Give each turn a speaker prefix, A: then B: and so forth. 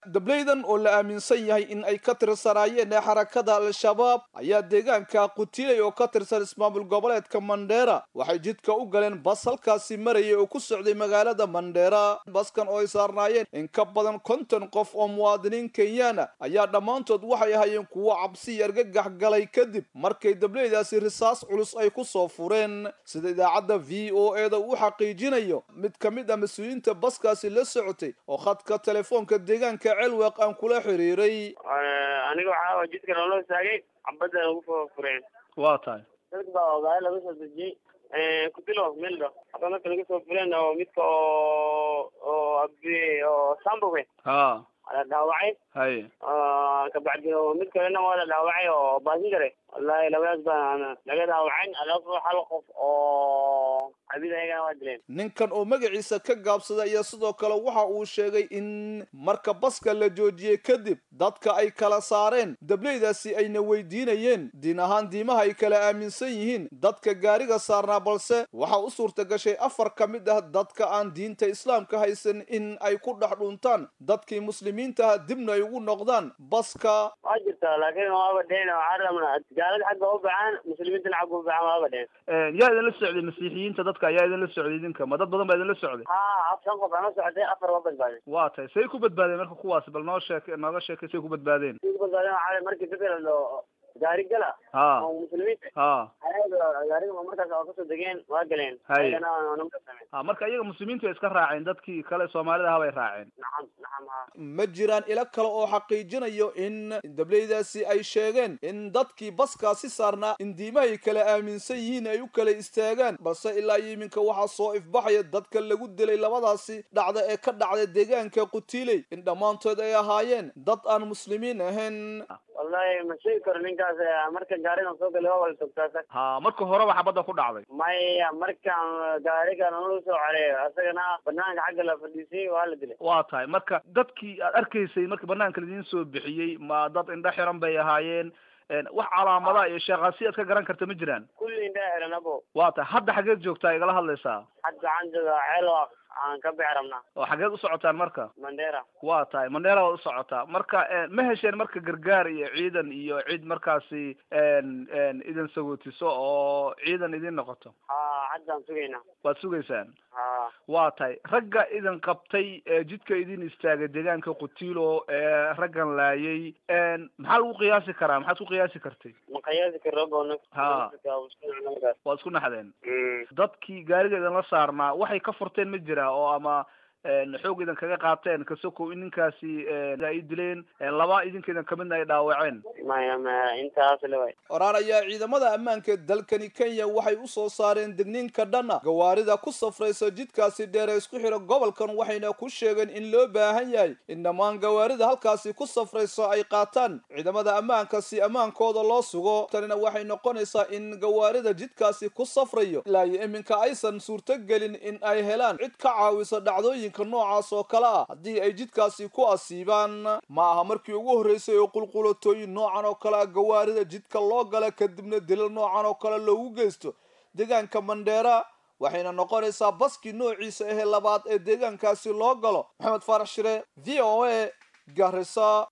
A: dableydan oo la aaminsan yahay in ay ka tirsanaayeen xarakada al-shabaab ayaa deegaanka qutiley oo ka tirsan ismaamul goboleedka mandheera waxay jidka u galeen bas halkaasi marayay oo ku socday magaalada mandheera baskan oo ay saarnaayeen in ka badan konton qof oo muwaadiniin kenyaana ayaa dhammaantood waxay ahaayeen kuwo cabsi iyo argagax galay kadib markay dableydaasi risaas culus ay ku soo fureen sida idaacadda v o e da uu xaqiijinayo mid ka mid ah mas-uuliyiinta baskaasi la socotay oo khadka telefoonka deegaanka celweeq aan kula xiriiray
B: aniga waxaa jidka noola istaagay cabadda lagu soo fureen
A: waa tahay
B: dad baa ogaaya laga soo dejiyey kutilo meldho hadda marka laga soo fureen oo midka oo oo abi oo sambowe
A: ha
B: la dhaawacay
A: haye
B: kabacdi mid kalena waa la dhaawacay oo baasingare wallahi labadaas baa laga dhaawacayn alafu hal qof oo cabid ayagana waa dileen
A: ninkan oo magaciisa ka gaabsada iyo sidoo kale waxa uu sheegay in marka baska la joojiyey kadib dadka ay kala saareen dableydaasi ayna weydiinayeen diin ahaan diimaha ay kala aaminsan yihiin dadka gaariga saarnaa balse waxaa u suurta gashay afar ka mid ah dadka aan diinta islaamka haysan in ay ku dhex dhuntaan dadkii muslimiintaha dibna ay ugu noqdaan baska
B: waa jirta laakiin waaba dheen waxaa rabna gaalada xagga u baxaan muslimiintana xagga u baxaan waaba dheen
A: yaa idinla socday masiixiyiinta dadka ayaa idinla socday idinka ma dad badan baa idinla socday
B: ha shan qof aan la socday afar waa badbaadeen
A: waa tahay say ku badbaadeen marka kuwaasi bal noo sheek nooga sheekay say ku badbaadeen
B: ku badbaadeen waxaa markii dadka la dhao gaari gala
A: ha
B: oo muslimiinta
A: ha
B: gaariga markaas waa kasoo degeen waa galeen
A: Hay.
B: ayagana nama sameen
A: ha marka iyaga muslimiintu ay iska raaceen dadkii kale soomaalida ahaa bay raaceen
B: nacam nacam ha
A: ma jiraan ilo kale oo xaqiijinayo in dableydaasi ay sheegeen in dadkii baskaasi saarnaa in diimahay kala aaminsan yihiin ay u kala istaagaan balse ilaa iyo iminka waxaa soo ifbaxaya dadka lagu dilay labadaasi dhacda ee ka dhacday deegaanka qutiley in dhammaantood ay ahaayeen dad aan muslimiin ahayn
B: wallahi ma sheegi karo ninkaas eh, marka gaarigan soo galay waa wala togtaasa
A: ha marka horeba xabadda ku dhacday
B: maya markaan gaarigan nala soo coreeyo asagana banaanka xagga la fadhiisiyey waa la dilay
A: waa tahay marka dadkii aad arkaysay marka banaanka laidiin soo bixiyey ma dad indho xiran bay ahaayeen een, wax calaamadaha iyo sheekhaasi aad ka garan karta ma jiraan
B: kulli indhaa xiran abo
A: waa tahay hadda xageed joogtaa igala hadlaysaa
B: hadda waxaan joogaa ceelwaq aan ka bixi rabnaa
A: oo xageed u socotaan marka
B: mandera
A: waa tahay mandheera waad u socotaa marka een, ma hesheen marka gargaar iyo ciidan iyo cid markaasi een, een, idin sagootiso oo ciidan idin noqoto
B: ha haddaan sugaynaa
A: waad sugaysaan
B: ha
A: waa tahay ragga idin qabtay ee jidka idin istaagay deegaanka qutilo ee raggan laayay een, maxaa lagu qiyaasi karaa maxaad ku qiyaasi kartay
B: ma qiyaasi karo boona
A: Ha. waad isku naxdeen dadkii gaariga idinla saarnaa waxay ka furteen ma jira oo ama een, xoog idin kaga qaateen kasokow in ninkaasi een, ay dileen een, laba idinka idin kamidna ay dhaawaceen
B: maya maya intaas le way
A: qoraan ayaa ciidamada ammaanka dalkani kenya waxay u soo saareen digniinka dhanna gawaarida ku safraysa jidkaasi dheer ee isku xidha gobolkan waxayna ku sheegeen in loo baahan yahay in dhammaan gawaarida halkaasi ku safraysa ay qaataan ciidamada ammaanka si ammaankooda loo sugo tanina waxay noqonaysaa in gawaarida jidkaasi ku safrayo ilaa iyo iminka aysan suurtogelin in ay helaan cid ka caawisa dhacdooyinka noocaas oo kale ah haddii ay jidkaasi ku asiibaan ma aha markii ugu horreysay oo qulqulatooyin noocan oo kale ah gawaarida jidka loo gala kadibna dilal noocan oo kale loogu geysto deegaanka mandheera waxayna noqonaysaa baskii noociisa ahee labaad ee deegaankaasi loo galo maxamed faarax shire v o a garisa